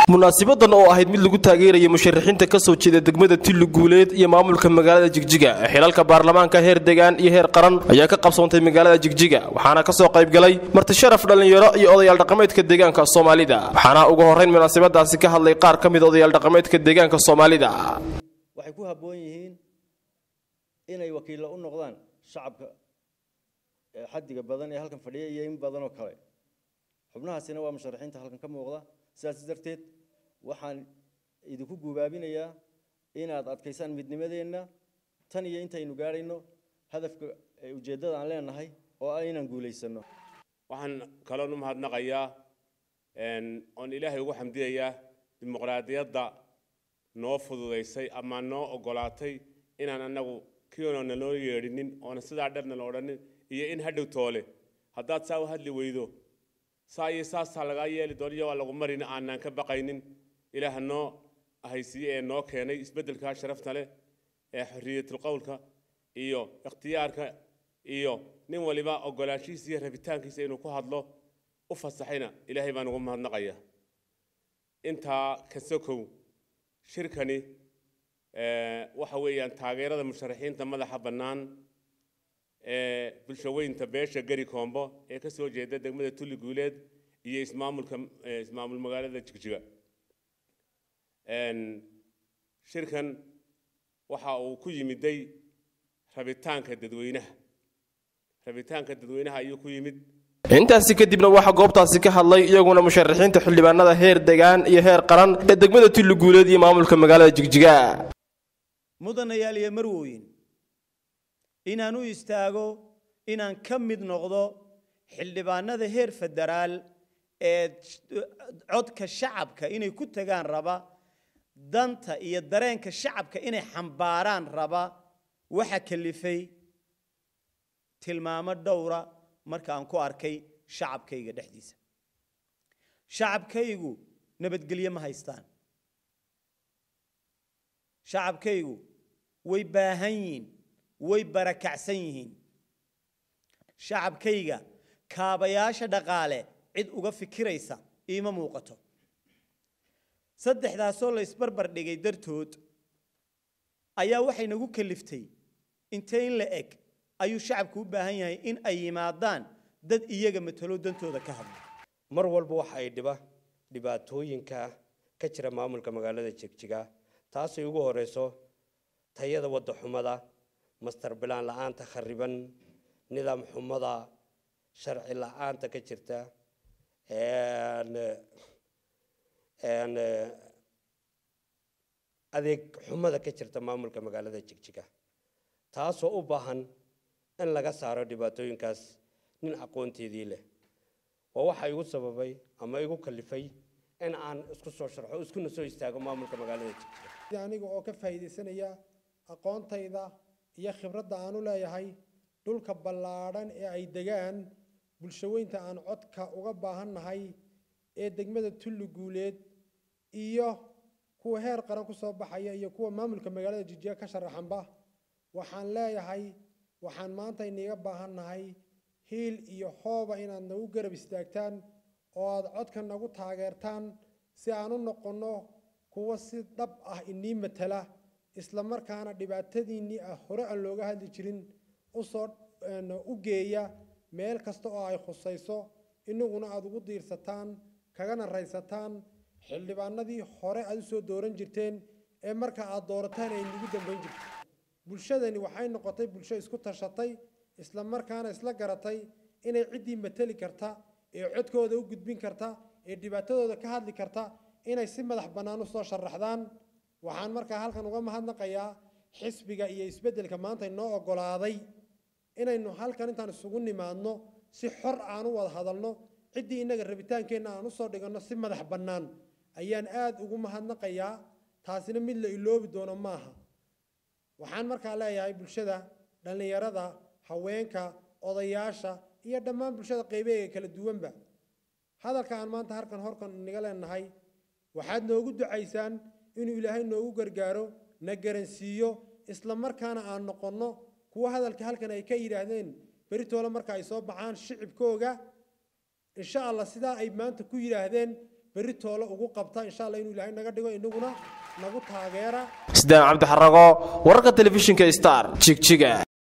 munaasibadan oo ahayd mid lagu taageeraya musharaxiinta ka soo jeeda degmada tilli guuleed iyo maamulka magaalada jigjiga ee xilalka baarlamaanka heer degaan iyo heer qaran ayaa ka qabsoontay magaalada jigjiga waxaana ka soo qaybgalay marti sharaf dhallinyaro iyo odayaal dhaqameedka deegaanka soomaalida waxaana ugu horrayn munaasabadaasi ka hadlay qaar ka mid odayaal dhaqameedka deegaanka soomaalida waxay ku habboon yihiin inay wakiilla u noqdaan shacabka xaddiga badan ee halkan fadhiya iyo in badan oo kale xubnahaasina waa musharaxiinta halkan ka muuqda sidaas darteed waxaan idinku guubaabinayaa inaad adkaysaan midnimadeenna tan iyo intaynu gaadhayno hadafka ujeeddada aan leenahay oo ah inaan guulaysano waxaan kaloon u mahadnaqayaa oon ilaahay ugu xamdiyayaa dimuqraadiyadda noo fududaysay ama noo ogolaatay inaan annagu kioona naloo yeedhinin oona sidaa dherna la odhanin iyo in hadhow toole haddaad saa u hadli weydo saa iyo saasaa lagaa yeeli doon iyo waa lagu marin aanaan ka baqaynin ilaah noo haysiye ee noo keenay isbeddelkaa sharafta leh ee xorriyatul qowlka iyo ikhtiyaarka iyo nin waliba ogolaanshihiisa iyo rabitaankiisa inuu ku hadlo u fasaxayna ilaahay baan ugu mahadnaqaya intaa ka sokow shirkani waxa weeyaan taageerada musharaxiinta madaxa bannaan ee bulshaweynta beesha gari koombo ee ka soo jeeda degmada tulli guuleed iyo ismaamulka ismaamul magaalada jigjiga shirkan waxa uu ku yimiday rabitaanka dadweynaha rabitaanka dadweynaha ayuu ku yimid intaasi kadibna waxaa goobtaasi ka hadlay iyaguna musharaxiinta xildhibaanada heer degaan iyo heer qaran ee degmada tulli guuleed iyo maamulka magaalada jigjiga mudanayaal iyo marwooyin inaan u istaago inaan ka mid noqdo xildhibaanada heer federaal ee codka shacabka inay ku tagaan raba danta iyo dareenka shacabka inay xambaaraan raba waxa kalifay tilmaamo dhowra marka aan ku arkay shacabkayga dhexdiisa shacabkaygu nabadgelyo ma haystaan shacabkaygu way baahan yihiin way barakacsan yihiin shacabkayga kaabayaasha dhaqaale cid uga fikiraysa iima muuqato saddexdaasoo la isbarbar dhigay dartood ayaa waxay nagu kaliftay intee in la eg ayuu shacabku u baahan yahay in ay yimaadaan dad iyaga matalo dantooda ka hadla mar walba waxa ay dhiba dhibaatooyinka ka jira maamulka magaalada jigjiga taasay ugu horeyso tayada wadda xumada mastar bilaan la-aanta khariban nidaam xumada sharci la-aanta ka jirta adeeg xumada ka jirta maamulka magaalada jigjiga taasoo u baahan in laga saaro dhibaatooyinkaas nin aqoonteedii leh waa waxa igu sababay ama igu kalifay in aan isku soo sharxo iskuna soo istaago maamulka magaalada jigjiga aniga oo ka faa'iidaysanaya aqoontayda iyo khibradda aan u leeyahay dhulka ballaadhan ee ay degaan bulshaweynta aan codka uga baahannahay ee degmada tulli guuleed iyo kuwa heer qaran ku soo baxaya iyo kuwa maamulka magaalada jigjiga ka sharaxanba waxaan leeyahay waxaan maanta iniga baahannahay hiil iyo hooba inaad nagu garab istaagtaan oo aad codka nagu taageertaan si aan u noqonno kuwa si dhab ah inii matala isla markaana dhibaatadiinnii ah hore aan looga hadli jirin usoo u geeya meel kasta oo ay khusayso inaguna aada ugu diirsataan kagana raysataan xildhibaanadii hore aad usoo dooran jirteen ee marka aad doorataan ay nagu dambayn jirto bulshadani waxay noqotay bulsho isku tashatay isla markaana isla garatay inay ciddii mateli karta ee codkooda u gudbin karta ee dhibaatadooda ka hadli karta inay si madax bannaan u soo sharaxdaan waxaan markaa halkan uga mahadnaqayaa xisbiga iyo isbeddelka maanta inoo oggolaaday inaynu halkan intaan isugu nimaadno si xor aan u wada hadalno ciddii innaga rabitaankeenna aan usoo dhiganno si madax bannaan ayaan aada ugu mahadnaqayaa taasina mid la iloobi doono maaha waxaan markaa leeyahay bulshada dhallinyarada haweenka odayaasha iyo dhammaan bulshada qaybeega kala duwanba hadalka aan maanta halkan horkan inaga leenahay waxaad noogu ducaysaan inuu ilaahay noogu gargaaro na garansiiyo isla markaana aan noqonno kuwa hadalka halkan ay ka yidhaahdeen beritoole marka ay soo baxaan shicibkooga insha allah sidaa ay maanta ku yidhaahdeen berri toole ugu qabta insha allah inuu ilaahay naga dhigo inaguna nagu taageera sidaan cabdi xarago wararka telefishinka star jigjiga